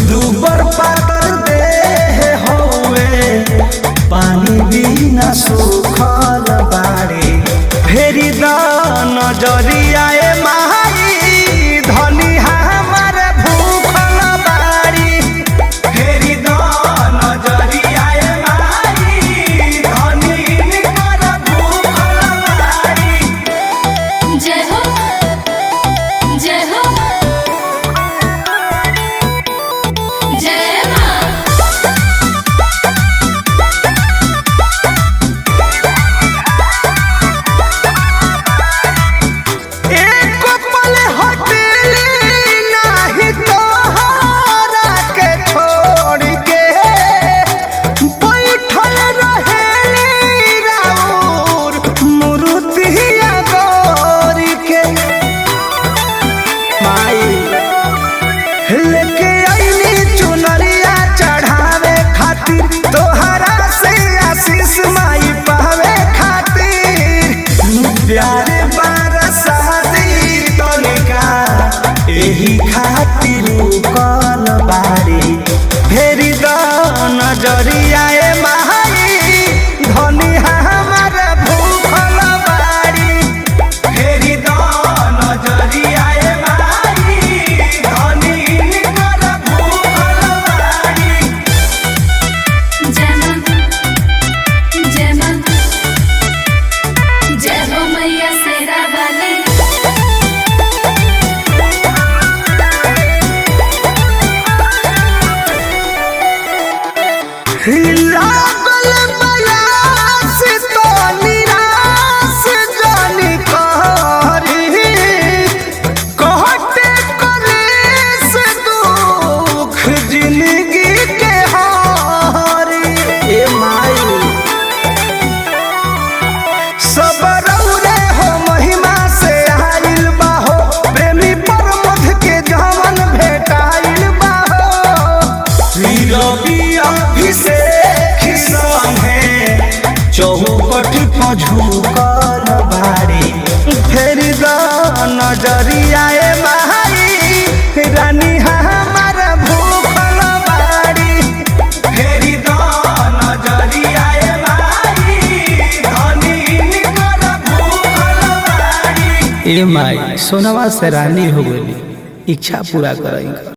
दूबर पातर दे हौवे पानी बिना सुखल बाड़ी फेरी द नजरिया ए माई धनी हमर भूखल बाड़ी फेरी द नजरिया ए माई धनी हमर भूखल बाड़ी जय हो जय हो जय माँ एक पल हटेली नाही तोहरा के छोड़ के बैठल रहेली राउर मूर्तिया गौर के माई लेके आईली चुनरिया चढ़ावे खातिर तोहरा से आशीष माई पावे खातिर प्यारे बरसाती तनिका एही खातिर कल बारी फेरी द नजरिया ए माई धनी हमर भूखल बारी फेरी द नजरिया ए माई धनी हमर भूखल बारी जय माँ जय माँ जय हो मैया शेरा वाली लागल बयास तो निराश जानी कहरी कहते कलेस दुख जिंदगी के हारी ए माई सब रौरे हो महिमा से आइल बाहो प्रेमी प्रमोद के जवन भेटाइल बाहो रवि अभिषेक संगे चौकट पर झुकल बाड़ी फेर द नजरिया ए माई रानी हमर भूखल बाड़ी फेर द नजरिया ए माई धनी निकर भूखल बाड़ी ए माई सोनवा से रानी हो गई इच्छा पूरा करेंगे